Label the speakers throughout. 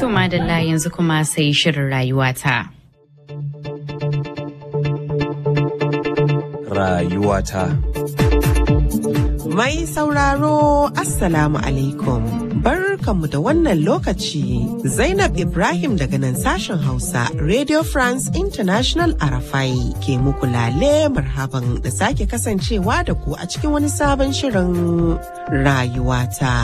Speaker 1: To madalla yanzu kuma sai shirin rayuwata.
Speaker 2: Rayuwata.
Speaker 3: Mai sauraro Assalamu alaikum. Barkanmu da wannan lokaci. Zainab Ibrahim daga nan sashen Hausa Radio France International Arafai ke muku lale marhaban da sake kasancewa da ku a cikin wani sabon shirin rayuwata.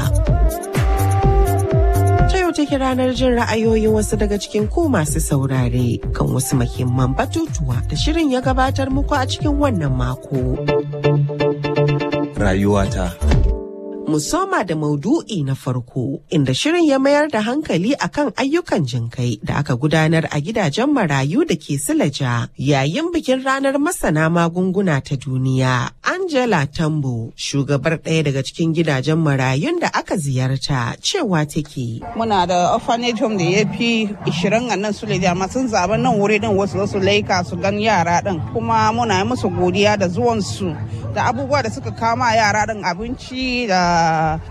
Speaker 3: Ta yau take ranar jin ra'ayoyin wasu daga cikin ku masu saurare kan wasu muhimman batutuwa da shirin ya gabatar muku a cikin wannan mako.
Speaker 2: Rayuwata.
Speaker 3: mu soma da maudu'i na farko inda shirin ya mayar da hankali akan ayyukan jinkai da aka gudanar a gidajen marayu da ke silaja yayin bikin ranar masana magunguna ta duniya angela tambo shugabar ɗaya daga cikin gidajen marayun da aka ziyarta cewa take
Speaker 4: muna da orphanage home da ya fi 20 a nan suleja amma sun zaɓi nan wuri din wasu su laika su gan yara din kuma muna yi musu godiya da zuwansu da abubuwa da suka kama yara din abinci da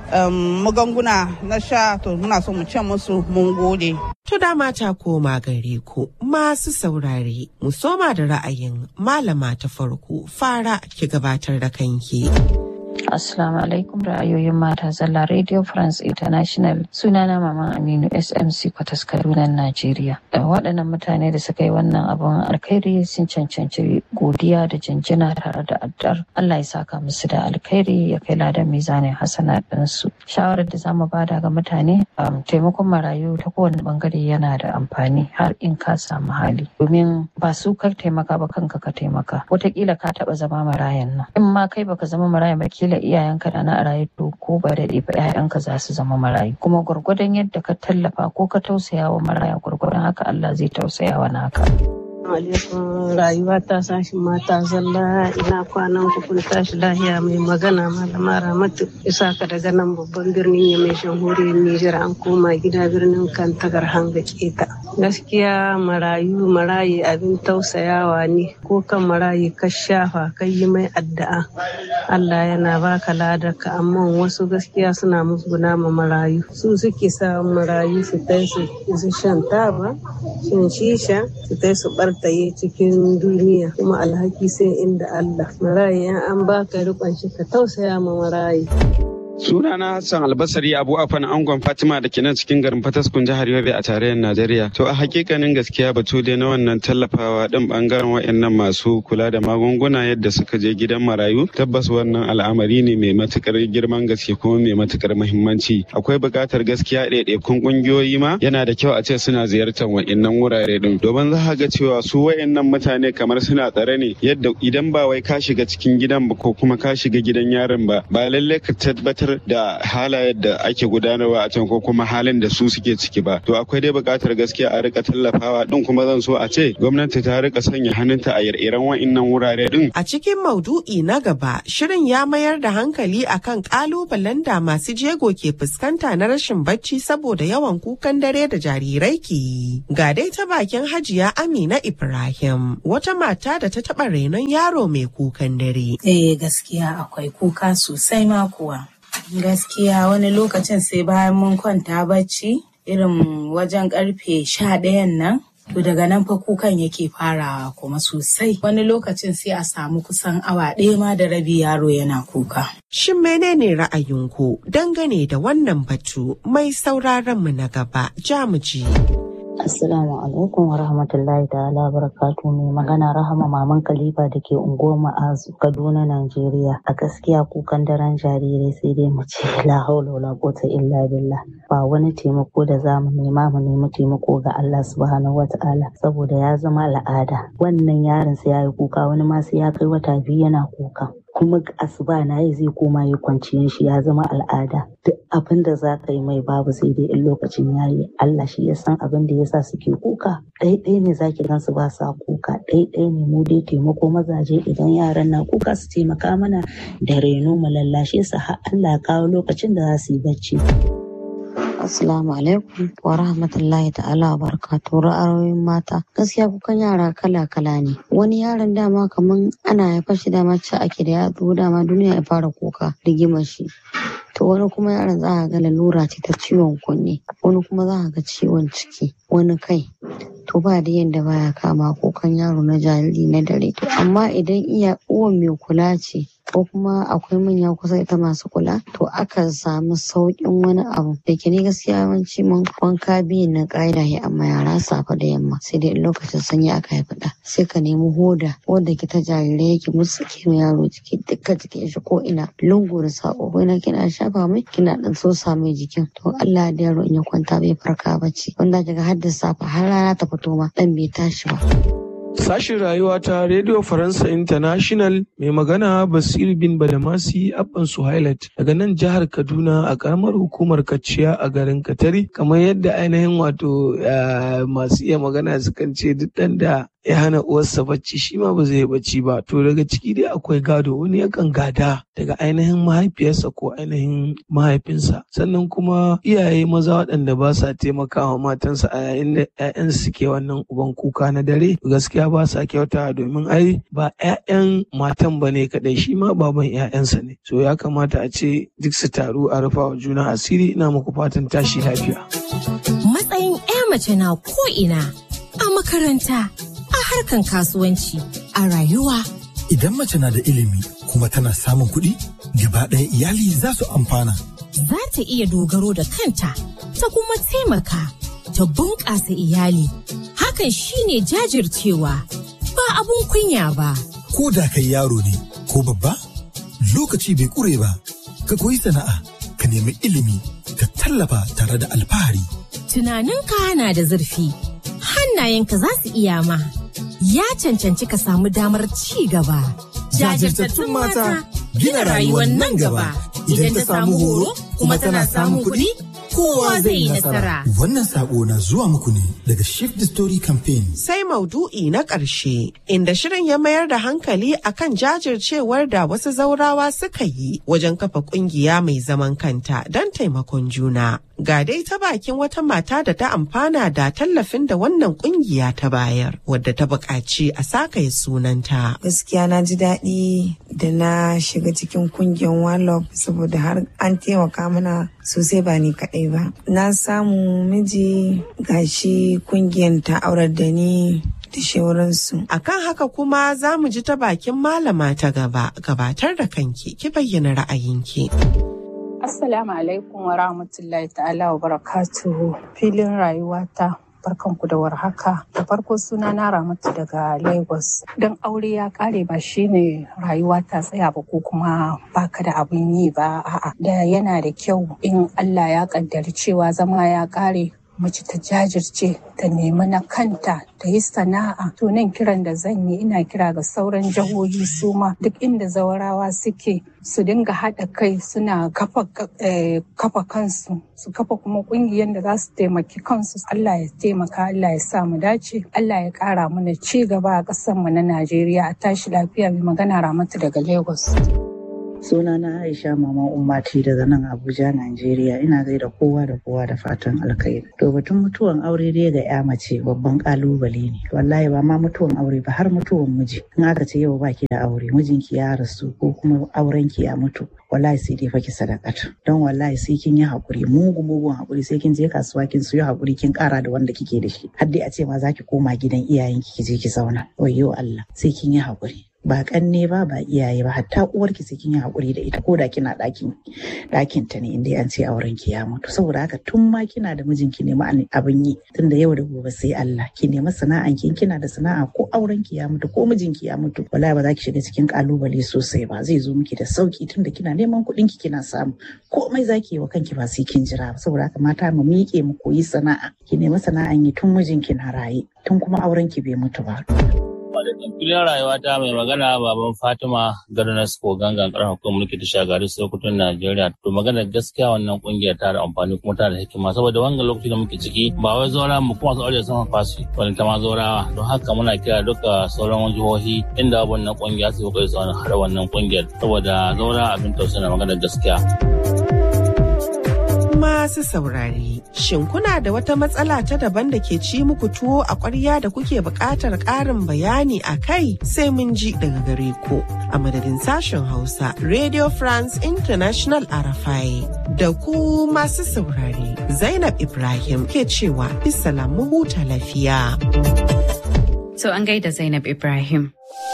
Speaker 4: magunguna na sha to muna so mu ce musu mun gode.
Speaker 3: To dama ta koma gare ku masu saurare mu soma da ra'ayin malama ta farko fara ki gabatar da kanki.
Speaker 5: Assalamu alaikum ra'ayoyin mata zalla Radio France International sunana Maman Aminu SMC Kwatas Kaduna Najeriya. Da waɗannan mutane da suka yi wannan abun alkhairi sun cancanci godiya da jinjina tare da addar Allah ya saka musu da alkhairi ya kai ladan mizanin hasana ɗinsu. Shawarar da zamu bada ga mutane taimakon marayu ta kowane bangare yana da amfani har in ka samu hali. Domin ba su ka taimaka ba kanka ka taimaka. Wataƙila ka taɓa zama marayan nan. In ma kai baka zama marayan ba kila iyayenka da na a rayu to ko ba daɗe ba ƴaƴanka za su zama marayu kuma gwargwadon yadda ka tallafa ko ka tausaya wa maraya gwargwadon haka Allah zai tausaya wa naka.
Speaker 6: alaikum rayuwa ta sashin mata zalla ina kwanan ku kun tashi lahiya mai magana malama ramatu isa ka daga nan babban birnin ya mai shanhuriyar Nijar an koma gida birnin kantagar hanga keta gaskiya marayu marayi abin tausayawa ne ko kan marayi ka shafa kai yi mai addu'a Allah yana baka ladaka amma wasu gaskiya suna musguna ma marayu su suke sa marayu su tai su shan taba shan shisha su tai su bar taye cikin duniya kuma alhaki sai inda Allah marayi an baka rikon shi ka tausaya ma marayi
Speaker 7: Sunana Hassan Albasari Abu Afan Angon Fatima da ke nan cikin garin Fataskun jihar Yobe a tarayyar Najeriya. To a hakikanin gaskiya batu dai na wannan tallafawa din bangaren wayannan masu kula da magunguna yadda suka je gidan marayu tabbas wannan al'amari ne mai matukar girman gaske kuma mai matukar muhimmanci. Akwai buƙatar gaskiya ɗaiɗaikun ƙungiyoyi ma yana da kyau a ce suna ziyartar wayannan wurare din. Domin za ga cewa su wayannan mutane kamar suna tsare ne yadda idan ba wai ka shiga cikin gidan ba ko kuma ka shiga gidan yaron ba ba lallai ka tabbatar da halayen da ake gudanarwa a can ko kuma halin da su suke ciki ba to akwai dai buƙatar gaskiya a rika tallafawa din kuma zan so a ce gwamnati ta rika sanya hannunta a ire-iren wa'innan wurare din
Speaker 3: A cikin maudu'i na gaba, shirin ya mayar da hankali akan kalubalen da masu jego ke fuskanta na rashin bacci saboda yawan kukan dare da jarirai ke yi. Ga dai ta bakin Hajiya Amina Ibrahim, wata mata da ta taɓa renon yaro mai kukan dare.
Speaker 8: Eh gaskiya akwai kuka sosai ma kuwa. Gaskiya wani lokacin sai bayan mun kwanta bacci irin wajen karfe sha ɗayan nan To daga nan fa kukan yake farawa kuma sosai. Wani lokacin sai a samu kusan awa ɗaya ma da rabi yaro yana kuka.
Speaker 3: Shin menene ra'ayinku dangane da wannan batu mai sauraron mu na gaba jamuji.
Speaker 5: Assalamu alaikum wa rahmatullahi ta'ala barakatu mai magana rahama maman Khalifa da ke unguwar Ma'azu Kaduna Najeriya a gaskiya kukan daren jarirai sai dai mu ce la haula wala quwwata illa billah ba wani taimako da za mu nema mu nemi taimako ga Allah subhanahu wata'ala saboda ya zama al'ada wannan yaron sai ya yi kuka wani ma sai ya kai wata biyu yana kuka kuma asuba na yi zai koma ya kwanciyar shi ya zama al'ada duk abin da za ka yi mai babu sai dai in lokacin ya yi Allah shi ya san abin da ya sa suke kuka ɗaiɗai ne za ki gan su ba sa kuka ɗaiɗai ne mu dai taimako mazaje idan yaran na kuka su taimaka mana da reno mu lallashe su har Allah ya kawo lokacin da za su yi bacci.
Speaker 9: Assalamu alaikum wa rahmatullahi ta'ala wa barakatuhu ra'ayoyin mata. Gaskiya kukan yara kala-kala ne. Wani yaron dama kaman ana haifar shi dama ci ake da ya dama duniya ya fara kuka rigimar shi. to wani kuma yaron za a ga lalura ce ta ciwon kunne wani kuma za a ga ciwon ciki wani kai to ba da yadda baya kama kukan yaro na jariri na dare to amma idan iya uwan mai kula ce ko kuma akwai manya kusa ita masu kula to akan samu sauƙin wani abu da ke ni gaskiya yawanci mun wanka biyun na ƙa'ida ya amma yara safe da yamma sai dai lokacin sanyi aka haifi ɗa sai ka nemi hoda wanda ke ta jarirai yake musu ke yaro jiki dukkan jikin shi ko ina lungu da sako ko ina kina shafa mai kina dan so mai jikin to Allah da yaro in ya kwanta bai farka bacci wanda daga har da safe har rana ta fito ma dan bai tashi ba.
Speaker 2: Sashin rayuwa ta Radio Faransa International mai magana Basir bin Badamasi Abban Suhailat daga nan jihar Kaduna a karamar hukumar Kaciya a garin Katari kamar yadda ainihin wato masu iya magana sukan ce duk ɗan da ya hana uwarsa bacci shi ma ba zai bacci ba to daga ciki dai akwai gado wani yakan gada daga ainihin mahaifiyarsa ko ainihin mahaifinsa sannan kuma iyaye maza waɗanda ba sa taimakawa matansa a yayin da 'ya'yan suke wannan uban kuka na dare gaskiya ba sa kyauta domin ai ba 'ya'yan matan ba ne kaɗai shi ma baban 'ya'yansa ne so ya kamata a ce duk su taru a rufa wa juna asiri ina muku fatan tashi lafiya.
Speaker 10: Matsayin 'ya mace na ko ina a makaranta a harkan kasuwanci a rayuwa.
Speaker 11: Idan mace na da ilimi kuma tana samun kuɗi, gaba ɗaya iyali za su amfana.
Speaker 10: Za ta iya dogaro da kanta, ta kuma taimaka, ta bunƙasa iyali. Hakan shine jajircewa, ba abun kunya ba.
Speaker 11: Ko da kai yaro ne, ko babba, lokaci bai ƙure ba, ka koyi sana'a, ka nemi ilimi, ka tallafa tare da alfahari.
Speaker 10: Tunaninka na da zurfi, hannayenka za su iya ma. ya cancanci ka samu damar ci gaba.
Speaker 11: Jajirtattun mata gina rayuwar nan gaba idan ta samu horo kuma tana samun kuɗi kowa zai yi nasara. Wannan sako na zuwa muku ne daga Shift the Story Campaign.
Speaker 3: Sai maudu'i na ƙarshe inda shirin ya mayar da hankali akan jajircewar da wasu zaurawa suka yi wajen kafa ƙungiya mai zaman kanta don taimakon juna. Ga dai ta bakin wata mata da ta amfana da tallafin da wannan kungiya ta bayar wadda ta buƙaci a sakaye sunanta.
Speaker 12: Gaskiya na ji daɗi da na shiga cikin kungiyar Wallop saboda har an taimaka mana sosai ba ni kaɗai ba. Na samu miji gashi kungiyar ta aurar da ni da shauransu.
Speaker 3: Akan haka kuma za mu ji ta bakin malama ta gaba gabatar da kanki ki bayyana ra'ayinki.
Speaker 13: Assalamu alaikum wa rahmatullahi ta'ala wa barakatuhu filin rayuwata barkanku da warhaka da farko suna na ramatu daga lagos don aure ya kare ba shine rayuwa ta tsaya ba ko kuma baka da abin yi ba a'a da yana da kyau in allah ya kaddari cewa zama ya kare mace ta jajirce ta nemi na kanta ta yi sana'a to nan kiran da zan yi ina kira ga sauran jihohi su ma duk inda zawarawa suke su dinga haɗa kai suna kafa kafa kansu su kafa kuma ƙungiyar da za su taimaki kansu Allah ya taimaka Allah ya sa mu dace Allah ya ƙara mana ci gaba a ƙasar mu na Najeriya a tashi lafiya mai magana Ramatu daga Lagos.
Speaker 14: Sunana Aisha Mama Ummati daga nan Abuja, Najeriya. Ina gaida kowa da kowa da fatan alkhairi. To batun mutuwan aure dai ga ya mace babban kalubale ne. Wallahi ba ma mutuwan aure ba har mutuwan miji. In aka ce yau baki da aure, mijinki ya rasu ko kuma aurenki ya mutu. Wallahi sai dai faki sadakata. Don wallahi sai kin yi hakuri, mugu mugun hakuri sai kin je kasuwa kin siyo hakuri kin kara da wanda kike da shi. Har dai a ce ma za ki koma gidan iyayenki ki je ki zauna. Wayyo Allah, sai kin yi hakuri. ba kanne ba ba iyaye ba hatta uwarki sai kin yi hakuri da ita ko da kina ɗakin ɗakin ta ne inda an ce auren ki ya mutu saboda haka tun ma kina da mijinki nemi abin yi tunda yau da gobe sai Allah ki nemi sana'an ki kina da sana'a ko auren ki ya mutu ko mijinki ya mutu wallahi ba za ki shiga cikin kalubale sosai ba zai zo miki da sauki tunda kina neman kuɗin ki kina samu komai zaki yi wa kanki ba sai kin jira ba saboda haka mata mu miƙe mu koyi sana'a ki nemi sana'an yi tun mijinki na raye tun kuma auren ki bai mutu ba.
Speaker 15: filin rayuwa ta mai magana baban Fatima Garnas ko gangan karan hukumar mulki ta shagari Sokoton Najeriya. To magana gaskiya wannan kungiyar ta da amfani kuma ta da hikima saboda wannan lokaci da muke ciki ba wai zaura mu kuma su aure sun fasu wani ta ma zaurawa. Don haka muna kira duka sauran jihohi inda wannan kungiya su kokari su hada wannan kungiyar saboda zaura abin tausayi na magana gaskiya.
Speaker 3: masu saurare, shin kuna da wata matsala ta daban da ke ci muku tuwo a ƙwarya da kuke buƙatar ƙarin bayani a kai sai mun ji daga gare ku. A madadin sashen Hausa, Radio France International Arafai da ku masu saurare, Zainab Ibrahim ke cewa bisa mu huta lafiya.
Speaker 1: To an gaida Zainab Ibrahim.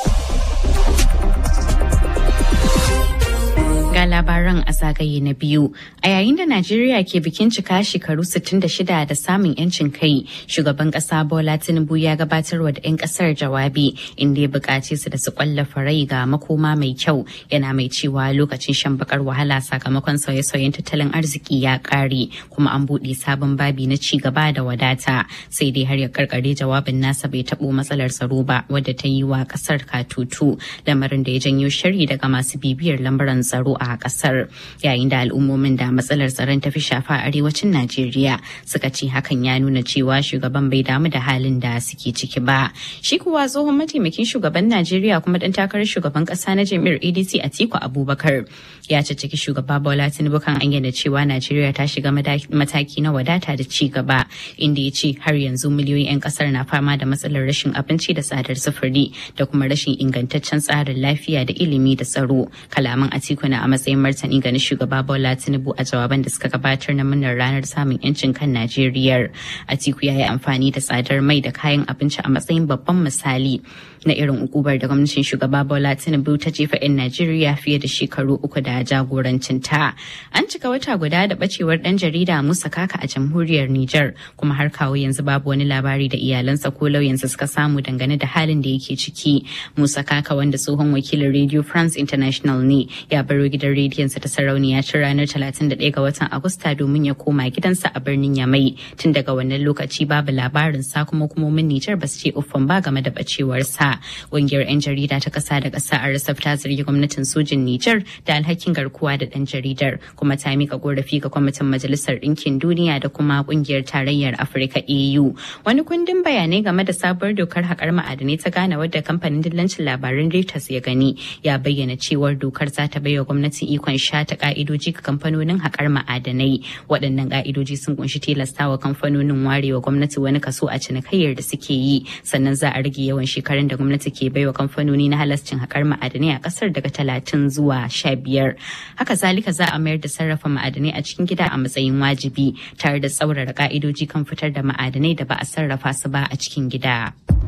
Speaker 1: ga labaran a zagaye na biyu a yayin da najeriya ke bikin cika shekaru 66 da samun yancin kai shugaban kasa bola tinubu ya gabatarwa da 'yan kasar jawabi inda ya buƙace su da su kwallafa rai ga makoma mai kyau yana mai cewa lokacin shan bakar wahala sakamakon sauye-sauyen tattalin arziki ya ƙare kuma an buɗe sabon babi na ci gaba da wadata sai dai har ya karkare jawabin nasa bai taɓo matsalar tsaro ba wadda ta yi wa ƙasar katutu lamarin da ya janyo shari daga masu bibiyar lambaran tsaro a kasar yayin da al'ummomin da matsalar tsaron ta fi shafa arewacin Najeriya suka ce hakan ya nuna cewa shugaban bai damu da halin da suke ciki ba. Shi kuwa tsohon mataimakin shugaban Najeriya kuma dan takarar shugaban kasa na jami'ar ADC Atiku Abubakar ya ciki shugaba Bola Tinubu kan ayyana cewa Najeriya ta shiga mataki na wadata da ci gaba inda ya ce har yanzu miliyoyin 'yan kasar na fama da matsalar rashin abinci da tsadar sufuri da kuma rashin ingantaccen tsarin lafiya da ilimi da tsaro. Kalaman Atiku na a matsayin martani ga shugaba Bola Tinubu a jawaban da suka gabatar na murnar ranar samun yancin kan Najeriya. Atiku ya yi amfani da tsadar mai da kayan abinci a matsayin babban misali na irin ukubar da gwamnatin shugaba Bola Tinubu ta jefa 'yan Najeriya fiye da shekaru uku da jagorancin ta. An cika wata guda da bacewar dan jarida Musa Kaka a jamhuriyar Nijar kuma har kawo yanzu babu wani labari da iyalansa ko lauyansa suka samu dangane da halin da yake ciki. Musa Kaka wanda tsohon wakilin Radio France International ne ya baro gidan rediyonsa ta sarauniya tun ranar 31 ga watan Agusta domin ya koma gidansa a birnin Yamai. Tun daga wannan lokaci babu labarin sa kuma hukumomin Nijar ba su ce uffan ba game da bacewarsa. Ƙungiyar 'yan jarida ta ƙasa da ƙasa a Rasaf ta zargi gwamnatin sojin Nijar da alhakin garkuwa da ɗan jaridar kuma ta mika korafi ga kwamitin Majalisar Ɗinkin Duniya da kuma ƙungiyar Tarayyar Afirka AU. Wani kundin bayanai game da sabuwar dokar haƙar ma'adanai ta gane wadda kamfanin dillancin labaran Reuters ya gani ya bayyana cewar dokar za ta baiwa gwamnati ikon shata ka'idoji ga kamfanonin haƙar ma'adanai. Waɗannan ka'idoji sun kunshi tilastawa kamfanonin warewa gwamnati wani kaso a cinikayyar da suke yi sannan za a rage yawan shekarun da gwamnati ke baiwa kamfanoni na halascin haƙar ma'adanai a ƙasar daga talatin zuwa sha biyar. Haka zalika za a mayar da sarrafa ma'adanai a cikin gida a matsayin wajibi tare da tsaurara ka'idoji kan fitar da ma'adanai da ba a sarrafa su ba a cikin gida.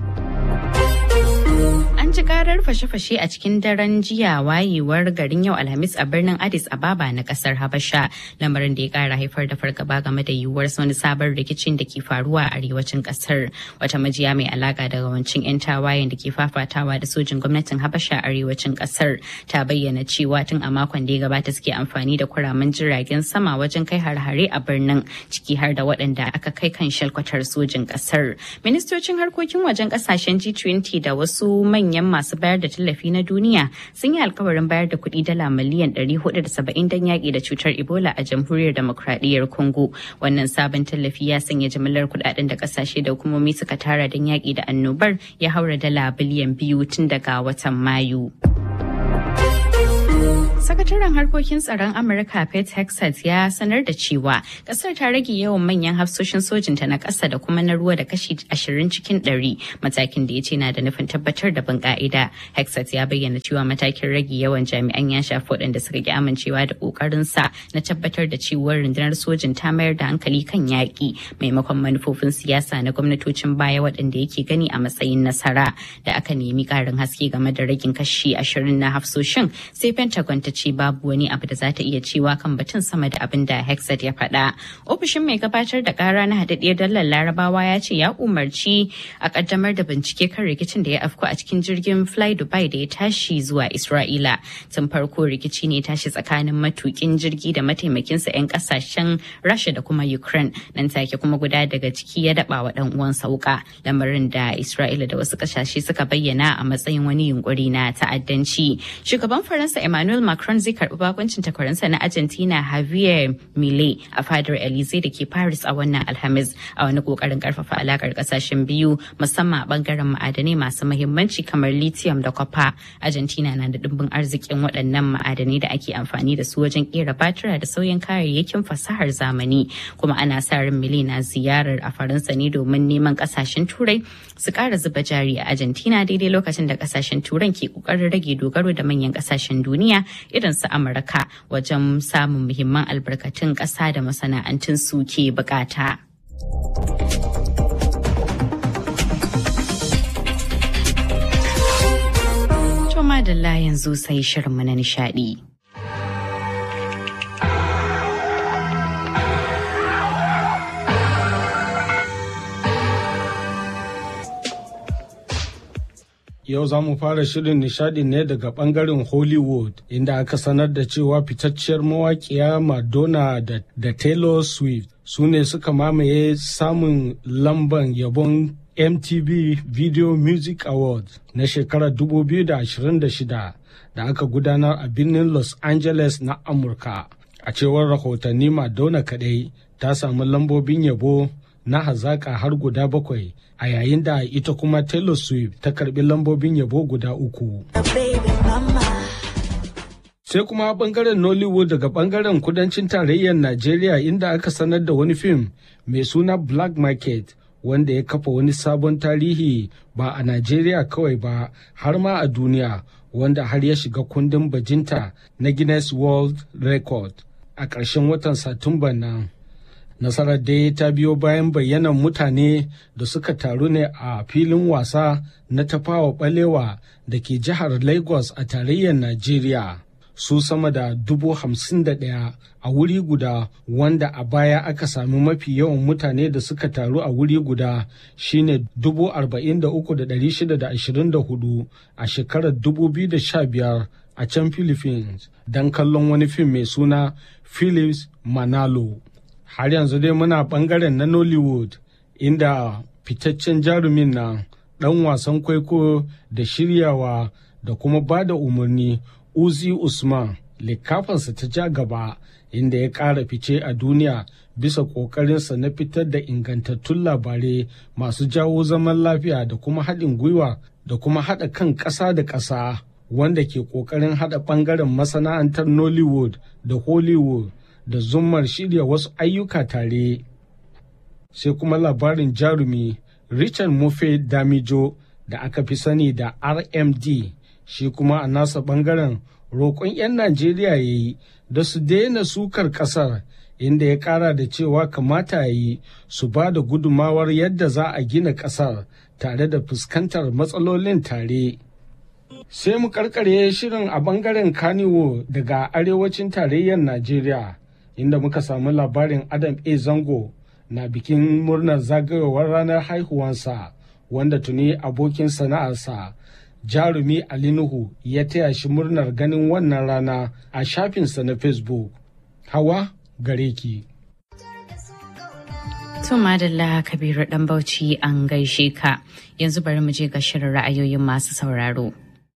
Speaker 1: An ji karar fashe-fashe a cikin daren jiya wayewar garin yau Alhamis a birnin Addis Ababa na kasar Habasha, lamarin da ya kara haifar da fargaba game da yiwuwar wani sabon rikicin da ke faruwa a arewacin kasar. Wata majiya mai alaka da rawancin 'yan tawayen da ke fafatawa da sojin gwamnatin Habasha a arewacin kasar ta bayyana cewa tun a makon da ya gabata suke amfani da kuramin jiragen sama wajen kai har-hare a birnin ciki har da waɗanda aka kai kan shalkwatar sojin kasar. Ministocin harkokin wajen kasashen G20 da wasu manyan masu bayar da tallafi na duniya sun yi alkawarin bayar da kuɗi dala miliyan 470 don yaƙi da cutar Ebola a jamhuriyar demokradiyyar Congo. Wannan sabon tallafi ya sanya jimillar kuɗaɗen da ƙasashe da hukumomi suka tara don yaƙi da annobar ya haura dala biliyan biyu tun daga watan Mayu. Sakataren harkokin tsaron Amurka Pete Hexat ya sanar da cewa kasar ta rage yawan manyan hafsoshin sojinta na ƙasa da kuma na ruwa da kashi 20 cikin 100 matakin da ya ce na da nufin tabbatar da bin ka'ida. Hexat ya bayyana cewa matakin rage yawan jami'an ya shafi waɗanda suka ki amincewa da ƙoƙarinsa na tabbatar da cewa rundunar sojin ta mayar da hankali kan yaƙi maimakon manufofin siyasa na gwamnatocin baya waɗanda yake gani a matsayin nasara da aka nemi ƙarin haske game da ragin kashi 20 na hafsoshin sai Pentagon ta ce babu wani abu da za ta iya cewa kan batun sama da abin da Hexat ya faɗa. Ofishin mai gabatar da ƙara na haɗaɗɗiyar dallar Larabawa ya ce ya umarci a ƙaddamar da bincike kan rikicin da ya afku a cikin jirgin Fly Dubai da ya tashi zuwa Isra'ila. Tun farko rikici ne tashi tsakanin matukin jirgi da mataimakinsa 'yan ƙasashen Rasha da kuma Ukraine. Nan take kuma guda daga ciki ya daɓa wa ɗan uwansa wuƙa. Lamarin da Isra'ila da wasu ƙasashe suka bayyana a matsayin wani yunƙuri na ta'addanci. Shugaban Faransa Emmanuel Macron Macron zai karbi bakuncin takwarinsa na Argentina Javier Milei a fadar Elysee da ke Paris a wannan Alhamis a wani kokarin karfafa alakar kasashen biyu musamman a bangaren ma'adanai masu mahimmanci kamar lithium da copper. Argentina na da dimbin arzikin waɗannan ma'adanai da ake amfani da su wajen kera batira da sauyin kayayyakin fasahar zamani kuma ana sa ran Milei na ziyarar a Faransa ne domin neman kasashen Turai su ƙara zuba jari a Argentina daidai lokacin da kasashen Turan ke ƙoƙarin rage dogaro da manyan kasashen duniya irin su Amurka wajen samun muhimman albarkatun ƙasa da masana'antun su ke bukata. Toma da yanzu sai shirinmu na nishadi.
Speaker 16: Yau za mu fara shirin nishadi ne daga bangaren Hollywood inda aka sanar da cewa fitacciyar mawaƙiya Madonna da, da Taylor Swift su ne suka mamaye samun lamban yabon MTV Video Music Awards na shekarar 2026 da aka gudanar a birnin Los Angeles na Amurka. A cewar rahotanni Madonna kadai ta samu lambobin yabo na hazaƙa har guda bakwai a yayin da ita kuma Taylor Swift ta karbi lambobin yabo guda uku. Sai kuma bangaren Nollywood daga bangaren kudancin tarayyar Najeriya inda aka sanar da wani fim mai suna Black Market wanda ya kafa wani sabon tarihi ba a Najeriya kawai ba har ma a duniya wanda har ya shiga kundin bajinta na Guinness World Record a ƙarshen watan Satumba nan. nasarar dai ta biyo bayan bayyanan mutane da suka taru ne a filin wasa na tafawa balewa da ke jihar lagos a tarayyar najeriya su sama da dubu hamsin da ɗaya a wuri guda wanda a baya aka sami mafi yawan mutane da suka taru a wuri guda shine dubu arba'in da uku da ɗari shida da ashirin da hudu a shekarar dubu biyu da sha biyar a can philippines don kallon wani fim mai suna philips manalo har yanzu dai muna bangaren na nollywood inda fitaccen jarumin nan dan wasan kwaiko da shiryawa da kuma ba da umarni uzi usman likafansa ta ja gaba inda ya ƙara fice a duniya bisa ƙoƙarinsa na fitar da ingantattun labarai masu jawo zaman lafiya da kuma haɗin gwiwa da kuma haɗa kan ƙasa da ƙasa wanda ke ƙoƙarin haɗa ɓangaren masana'antar nollywood da hollywood da zummar shirya wasu ayyuka tare sai kuma labarin jarumi richard mofe damijo da aka fi sani da rmd shi kuma a nasa bangaren roƙon 'yan najeriya ya yi da su daina sukar ƙasar inda ya ƙara da cewa kamata ya yi su ba da gudumawar yadda za a gina ƙasar tare da fuskantar matsalolin tare sai mu karkare shirin a bangaren kaniwo daga arewacin tarayyar najeriya inda muka samu labarin Adam A. Zango na bikin murnar zagayowar ranar haihuwansa wanda tuni abokin sana'arsa jarumi Ali Nuhu ya taya shi murnar ganin wannan rana a shafinsa na Facebook. Hawa gare ki.
Speaker 1: To madalla Kabiru dan Bauchi an gaishe ka yanzu bari mu je ga shirin ra'ayoyin masu sauraro.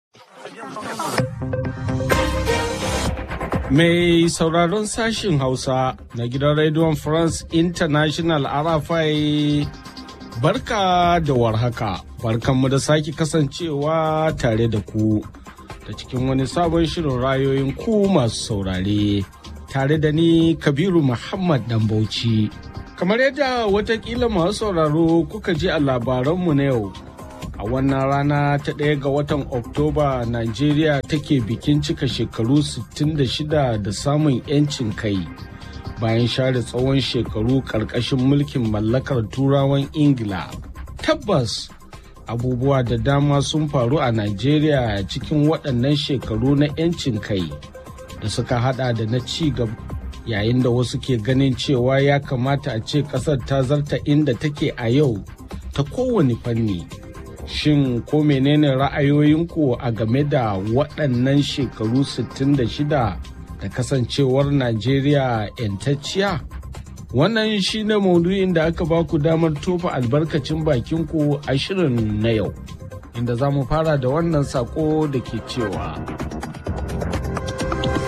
Speaker 16: Mai sauraron sashin Hausa na gidan rediyon France International Arafai barka da warhaka, barkanmu da sake kasancewa tare da ku da cikin wani sabon shirin rayoyin ku masu saurare tare da ni Kabiru Muhammad Dambauci. Kamar yadda watakila masu sauraro kuka ji a labaranmu na yau. a wannan rana ta ɗaya ga watan oktoba najeriya take bikin cika shekaru 66 da samun 'yancin kai bayan share tsawon shekaru ƙarƙashin mulkin mallakar turawan ingila tabbas abubuwa da dama sun faru a najeriya cikin waɗannan shekaru na 'yancin kai da suka hada da na ci gaba yayin da wasu ke ganin cewa ya kamata a ce ƙasar ta zarta inda take a yau ta kowane fanni Shin ko menene ra'ayoyinku a game da waɗannan shekaru 66 da kasancewar Najeriya 'yantacciya? Wannan shi ne maudu'in da aka baku damar tofa albarkacin bakinku a shirin na yau, inda za mu fara da wannan sako da ke cewa.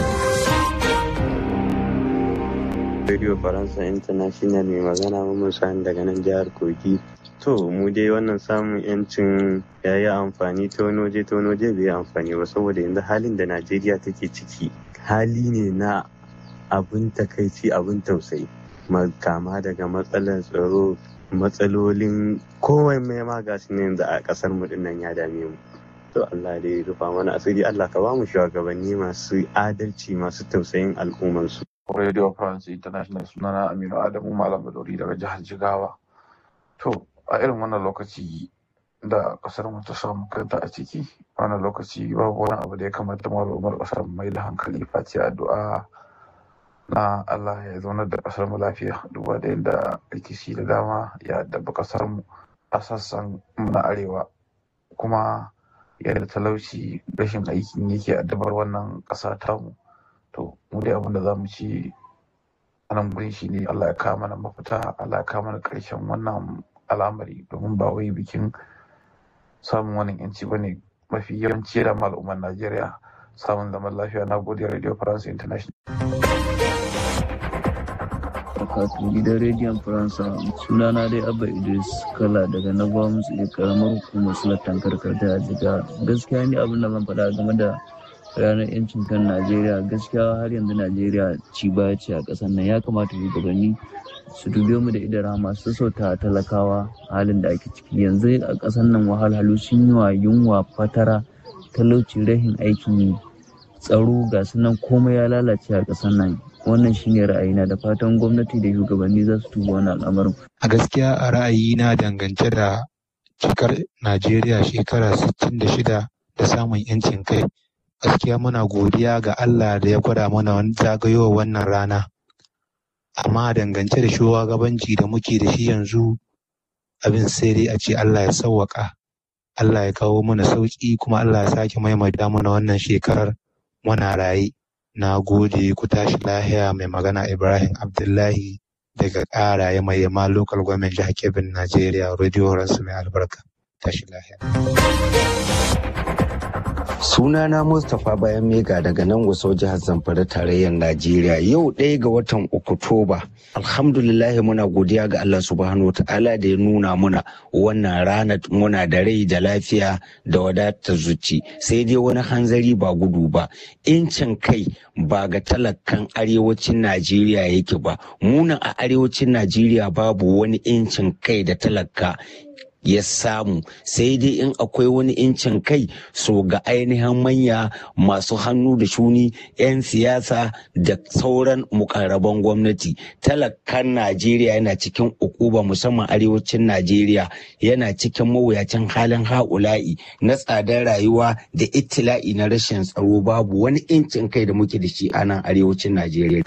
Speaker 17: Radio Faransa International mai magana Mamman Sani daga nan jihar Kogi. To, mu dai wannan samun yancin ya yi amfani ta wani waje ta wani waje bai yi amfani ba saboda yanzu halin da Najeriya take ciki hali ne na abin takaici abin tausayi. Kama daga matsalar tsaro matsalolin kowai mai ma gasu ne yanzu a kasar mu dinnan ya dame mu. To Allah dai rufa mana asiri Allah ka ba mu shugabanni masu adalci masu tausayin al'ummarsu.
Speaker 18: Radio France International sunana Aminu Adamu Malam Badori daga jihar Jigawa. To, a irin wannan lokaci da kasar mu ta samu kanta a ciki, wannan lokaci babu wani abu da ya kamata malumar kasar mai da hankali face addu'a na Allah ya zaunar da kasar mu lafiya duba da yadda rikici da dama ya addaba kasar mu a sassan na arewa kuma yadda talauci rashin aikin yake addabar wannan ƙasa tamu to mu dai abin da za mu ci a nan gurin shi ne Allah ya kawo mana mafita Allah ya kawo mana ƙarshen wannan al'amari domin ba wai bikin samun wannan yanci ba ne mafi yawanci da al'ummar Najeriya samun zaman lafiya na gode Radio France International.
Speaker 19: Wakatu gidan rediyon Faransa sunana dai Abba Idris Kala daga na Gwamnati da karamar hukumar Sulatan Karkata a jiga gaskiya ni abin da zan faɗa game da ranar yancin kan Najeriya gaskiya har yanzu Najeriya ci baya ce a ƙasar nan ya kamata shugabanni su dube mu da idan rama su sauta talakawa halin da ake ciki yanzu a ƙasar nan wahalhalu sun yi wa yunwa fatara talauci rahin aikin yi tsaro ga su nan komai ya lalace a ƙasar nan wannan shine ra'ayina da fatan gwamnati da shugabanni za su tuba wannan al'amarin.
Speaker 20: A gaskiya a ra'ayina dangance da cikar Najeriya shekara 66 da samun 'yancin kai gaskiya muna godiya ga Allah da ya gwada mana zagayowar wannan rana. Amma dangance da shugabanci da muke da shi yanzu abin sai dai a ce Allah ya sauwaka. Allah ya kawo mana sauƙi kuma Allah ya sake maimaita mana wannan shekarar muna raye. Na gode ku tashi lahiya mai magana Ibrahim Abdullahi daga ƙaraye mai yamma local government jihar Kebbi Najeriya radio ransu mai albarka. Tashi lahiya.
Speaker 21: Sunana Mustapha Bayan Mega daga nan wasu jihar Zamfara tarayyar Najeriya yau ɗaya ga watan Oktoba. Alhamdulillah muna godiya ga Allah subhanahu wa ta'ala da ya nuna muna wannan rana muna da rai da lafiya da wadatar zuci sai dai wani hanzari ba gudu ba. Incin kai ba ga talakan arewacin Najeriya yake ba. Muna a arewacin Najeriya babu wani incin kai da talaka ya samu sai dai in akwai wani incin kai so ga ainihin manya masu hannu da shuni 'yan siyasa da sauran mukarraban gwamnati talakan najeriya yana cikin ukuba musamman arewacin najeriya yana cikin mawuyacin halin ha'ula'i na tsadar rayuwa da itila'i na rashin tsaro babu wani incin kai da muke da shi a nan arewacin najeriya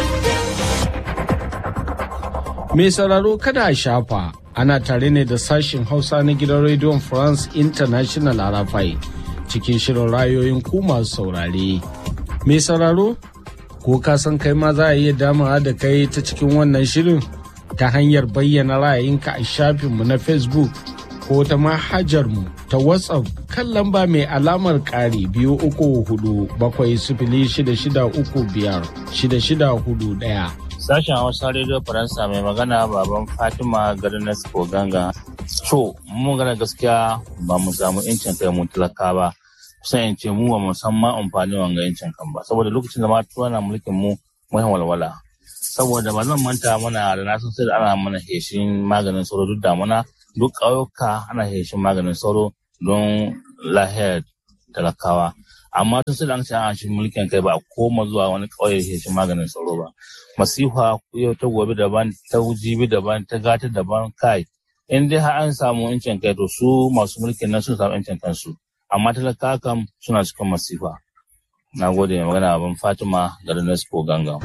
Speaker 16: mai sauraro kada a shafa ana tare ne da sashen hausa na gidan rediyon france international arafai cikin shirin rayoyin ku masu saurare mai sauraro ko ka san kai ma za a iya damawa da kai ta cikin wannan shirin ta hanyar bayyana ra'ayinka a shafinmu na facebook ko ta manhajarmu ta whatsapp kan lamba mai alamar ƙari biyu uku hudu bakwai sifili shida shida uku biyar shida shida hudu ɗaya.
Speaker 15: Sashen Hausa Radio Faransa mai magana baban Fatima garin Nasco Ganga. To, mun gana gaskiya ba mu samu incin kai mu talaka ba. Kusan in ce mu ba mu san ma amfani wanga incin kan ba. Saboda lokacin da ma na mulkin mu mun walwala. Saboda ba zan manta mana da na san sai da ana mana heshin maganin sauro duk damuna duk ƙauyuka ana heshin maganin sauro don lahiyar talakawa. amma tun sai an ce an shi mulkin kai ba a koma zuwa wani ƙauye heshin maganin sauro ba. masifa yau ta gobe daban ta jibi daban ta gata daban kai in dai har an samu incin kai to su masu mulkin nan sun samu incin kansu amma talaka kam suna cikin masifa na gode mai magana abin fatima garin nespo ganga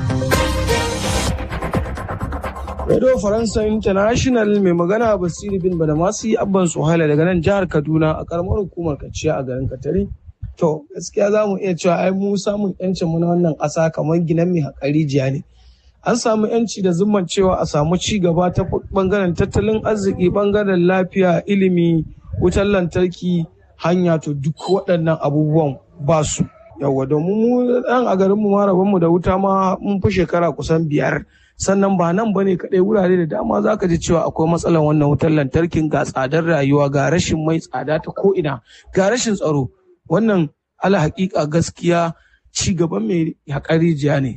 Speaker 2: Radio Faransa International mai magana Basiru bin Badamasi Abban Suhaila daga nan jihar Kaduna a karamar hukumar Kaciya a garin Katari. To gaskiya za mu iya cewa ai mu samun yancin mu na wannan ƙasa kamar ginan mai haƙari jiya ne. an samu yanci da zumman cewa a samu ci gaba ta bangaren tattalin arziki bangaren lafiya ilimi wutar lantarki hanya to duk waɗannan abubuwan ba su yawa domin mu ɗan a garin mu mu da wuta ma mun fi shekara kusan biyar sannan ba nan bane kadai wurare da dama za ka ji cewa akwai matsalar wannan wutar lantarkin ga tsadar rayuwa ga rashin mai tsada ta ko ina ga rashin tsaro wannan ala hakika gaskiya ci gaban mai haƙar rijiya ne.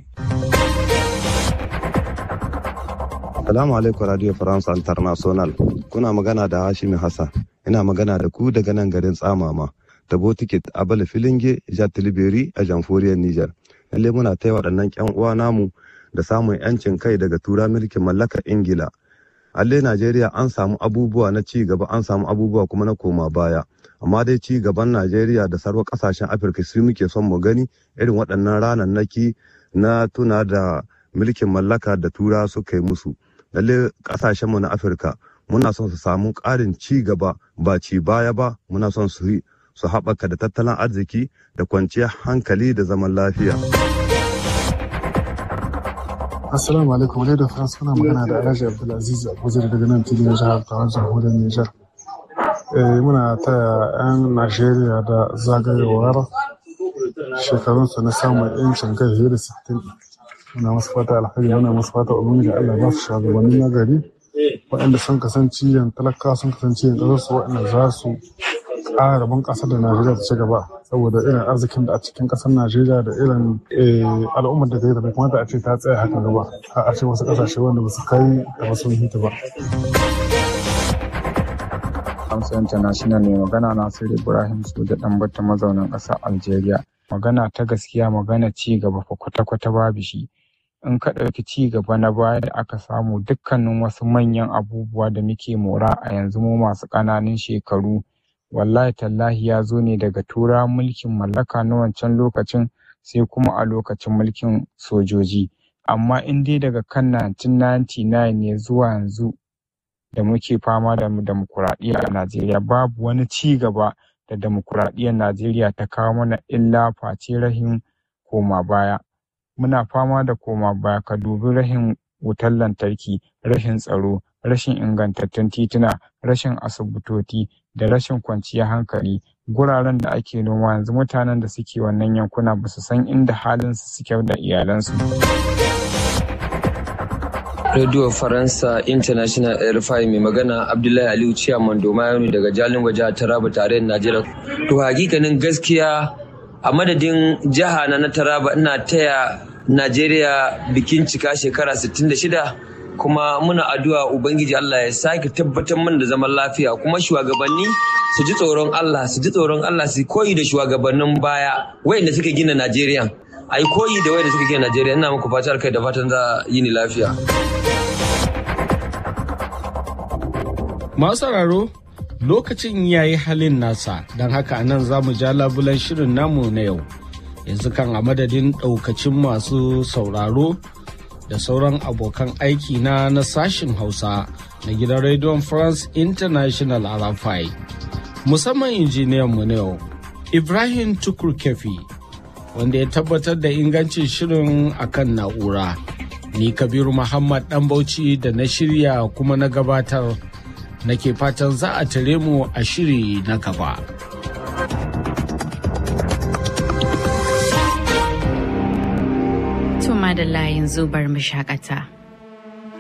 Speaker 4: Salamu alaikum Radio France International. Kuna magana da Hashimi Hassan. Ina magana da ku daga nan garin Tsamama. Da Botiket a Bala Filinge, Jihar Tilibiri a Jamhuriyar Nijar. Lalle muna taya waɗannan ƴan uwa namu da samun yancin kai daga tura mulkin mallakar Ingila. Alle Najeriya an samu abubuwa na ci gaba an samu abubuwa kuma na koma baya. Amma dai ci gaban Najeriya da sarwa ƙasashen Afirka su muke son mu gani irin waɗannan ranannaki na tuna da mulkin mallaka da tura suka yi musu. lalle kasashenmu na afirka muna son su samu ƙarin ci gaba ba ci baya ba muna son su su haɓaka da tattalin arziki da kwanciyar hankali da zaman lafiya.
Speaker 22: Assalamu alaikum da France kuna magana da Alhaji Abdulaziz Abuja daga nan filin jihar Tawar jamhuriyar Nijar. muna taya 'yan Najeriya da zagayowar shekarunsu na samun 'yancin kai fiye da 60. muna masu fata alheri muna masu fata ubangiji Allah ba su shugabanni na gari waɗanda sun kasance yan talaka sun kasance yan ƙasar su waɗanda za su ƙara bunƙasa da Najeriya ta ci gaba saboda irin arzikin da a cikin ƙasar Najeriya da irin al'ummar da ta yi da bai kamata a ce ta tsaya haka gaba a ce wasu ƙasashe wanda ba su kai da ba sun hita ba.
Speaker 23: Amsa International ne magana Nasiru Ibrahim Soja ɗan bata mazaunin ƙasar Algeria. Magana ta gaskiya magana ci gaba fa kwata-kwata babu shi. in ka ɗauki ci gaba na baya da aka samu dukkanin wasu manyan abubuwa da muke mora a yanzu mu masu ƙananan shekaru wallahi tallahi ya zo ne daga tura mulkin mallaka na wancan lokacin sai kuma a lokacin mulkin sojoji amma in dai daga kan 1999 ne zuwa yanzu da muke fama da demokuraɗiyya a najeriya babu wani ci gaba da demokuraɗiyyar najeriya ta kawo mana illa face rahin koma baya muna fama da koma baya ka dubi rashin wutar lantarki rashin tsaro rashin ingantattun tituna rashin asibitoci da rashin kwanciyar hankali guraren da ake noma yanzu mutanen da suke wannan yankuna ba su san inda halinsu suke da iyalansu
Speaker 24: Radio Faransa International RFI mai magana Abdullahi Aliyu Ciyaman Domayanu daga Jalin Waje Taraba tarayyar Najeriya. To hakikanin gaskiya a madadin jiha na na taraba ina taya najeriya bikin cika shekara 66 kuma muna addu'a ubangiji allah ya sake tabbatar mana da zaman lafiya kuma shugabanni su ji tsoron allah su ji tsoron allah su koyi da shugabannin baya wayanda suka gina najeriya a yi koyi da wayanda suka gina najeriya ina muku fatar kai da fatan za yi ni lafiya
Speaker 16: masu sauraro lokacin ya yi halin nasa don haka nan za mu ja labulan shirin namu na yau yanzu kan a madadin ɗaukacin masu sauraro da sauran abokan aiki na na sashin hausa na gidan rediyon france international arafai musamman injiniyan mu na yau ibrahim tukur kefi wanda ya tabbatar da ingancin shirin akan na'ura ni kabiru muhammad dan bauchi da na shirya kuma na gabatar nake fatan za a tare mu a shiri na gaba.
Speaker 1: Tuma da layin zubar mu shakata.